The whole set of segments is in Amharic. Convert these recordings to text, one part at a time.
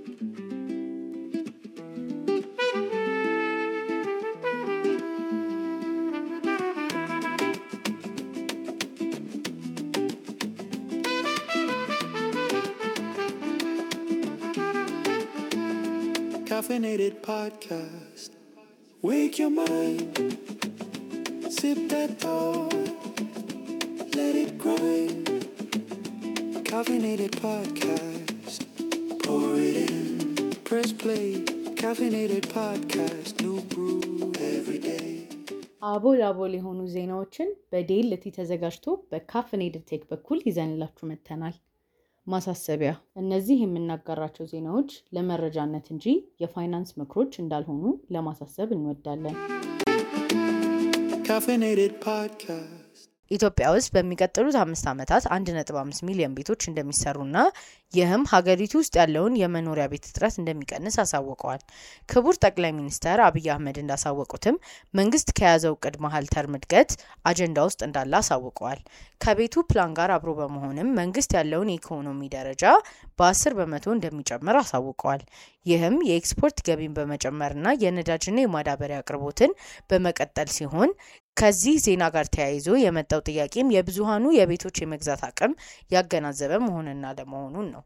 Caffeinated podcast. Wake your mind. Sip that thought. Let it grind. Caffeinated podcast. Pour it in. Press play. Caffeinated podcast. New brew every day. አቦል አቦል የሆኑ ዜናዎችን በዴልቲ ተዘጋጅቶ በካፍኔድድ ቴክ በኩል ይዘንላችሁ መጥተናል። ማሳሰቢያ፣ እነዚህ የምናጋራቸው ዜናዎች ለመረጃነት እንጂ የፋይናንስ ምክሮች እንዳልሆኑ ለማሳሰብ እንወዳለን። Caffeinated podcast. ኢትዮጵያ ውስጥ በሚቀጥሉት አምስት ዓመታት 1.5 ሚሊዮን ቤቶች እንደሚሰሩና ይህም ሀገሪቱ ውስጥ ያለውን የመኖሪያ ቤት እጥረት እንደሚቀንስ አሳውቀዋል። ክቡር ጠቅላይ ሚኒስትር አብይ አህመድ እንዳሳወቁትም መንግስት ከያዘው እቅድ መሀል ተርም እድገት አጀንዳ ውስጥ እንዳለ አሳውቀዋል። ከቤቱ ፕላን ጋር አብሮ በመሆንም መንግስት ያለውን የኢኮኖሚ ደረጃ በ10 በመቶ እንደሚጨምር አሳውቀዋል። ይህም የኤክስፖርት ገቢን በመጨመርና የነዳጅና የማዳበሪያ አቅርቦትን በመቀጠል ሲሆን ከዚህ ዜና ጋር ተያይዞ የመጣው ጥያቄም የብዙሃኑ የቤቶች የመግዛት አቅም ያገናዘበ መሆንና ለመሆኑን ነው።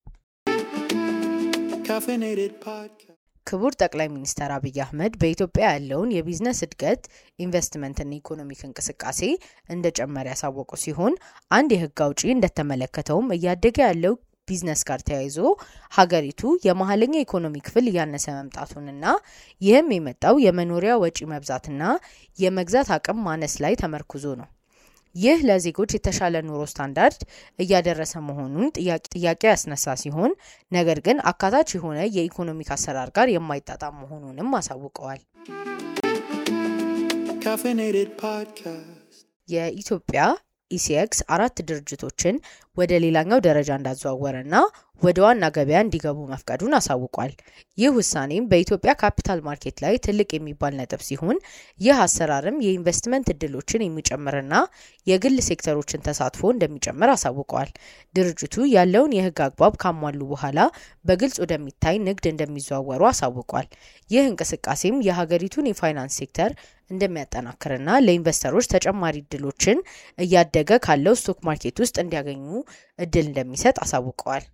Caffeinated podcast. ክቡር ጠቅላይ ሚኒስትር አብይ አህመድ በኢትዮጵያ ያለውን የቢዝነስ እድገት ኢንቨስትመንትና ኢኮኖሚክ እንቅስቃሴ እንደጨመረ ያሳወቁ ሲሆን አንድ የህግ አውጪ እንደተመለከተውም እያደገ ያለው ቢዝነስ ጋር ተያይዞ ሀገሪቱ የመሀለኛ ኢኮኖሚ ክፍል እያነሰ መምጣቱንና ይህም የመጣው የመኖሪያ ወጪ መብዛትና የመግዛት አቅም ማነስ ላይ ተመርኩዞ ነው። ይህ ለዜጎች የተሻለ ኑሮ ስታንዳርድ እያደረሰ መሆኑን ጥያቄ ያስነሳ ሲሆን ነገር ግን አካታች የሆነ የኢኮኖሚክ አሰራር ጋር የማይጣጣም መሆኑንም አሳውቀዋል። Caffeinated podcast. የኢትዮጵያ ኢሲኤክስ አራት ድርጅቶችን ወደ ሌላኛው ደረጃ እንዳዘዋወረና ወደ ዋና ገበያ እንዲገቡ መፍቀዱን አሳውቋል። ይህ ውሳኔም በኢትዮጵያ ካፒታል ማርኬት ላይ ትልቅ የሚባል ነጥብ ሲሆን ይህ አሰራርም የኢንቨስትመንት እድሎችን የሚጨምርና የግል ሴክተሮችን ተሳትፎ እንደሚጨምር አሳውቀዋል። ድርጅቱ ያለውን የሕግ አግባብ ካሟሉ በኋላ በግልጽ ወደሚታይ ንግድ እንደሚዘዋወሩ አሳውቋል። ይህ እንቅስቃሴም የሀገሪቱን የፋይናንስ ሴክተር እንደሚያጠናክርና ለኢንቨስተሮች ተጨማሪ እድሎችን እያደገ ካለው ስቶክ ማርኬት ውስጥ እንዲያገኙ እድል እንደሚሰጥ አሳውቀዋል።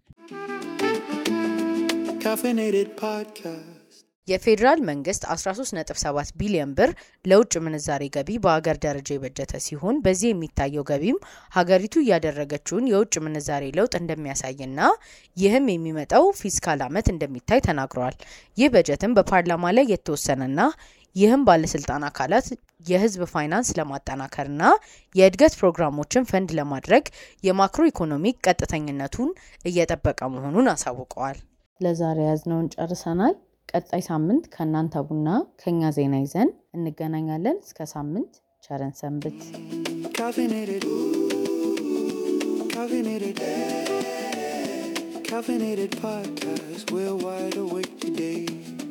Caffeinated podcast. የፌዴራል መንግስት 13.7 ቢሊዮን ብር ለውጭ ምንዛሬ ገቢ በሀገር ደረጃ የበጀተ ሲሆን በዚህ የሚታየው ገቢም ሀገሪቱ እያደረገችውን የውጭ ምንዛሬ ለውጥ እንደሚያሳይና ይህም የሚመጣው ፊስካል ዓመት እንደሚታይ ተናግረዋል። ይህ በጀትም በፓርላማ ላይ የተወሰነና ይህም ባለስልጣን አካላት የህዝብ ፋይናንስ ለማጠናከርና የእድገት ፕሮግራሞችን ፈንድ ለማድረግ የማክሮ ኢኮኖሚክ ቀጥተኝነቱን እየጠበቀ መሆኑን አሳውቀዋል። ለዛሬ ያዝነውን ጨርሰናል። ቀጣይ ሳምንት ከእናንተ ቡና ከኛ ዜና ይዘን እንገናኛለን። እስከ ሳምንት ቸረን ሰንብት። Caffeinated. Caffeinated. Caffeinated podcast. We're wide awake today.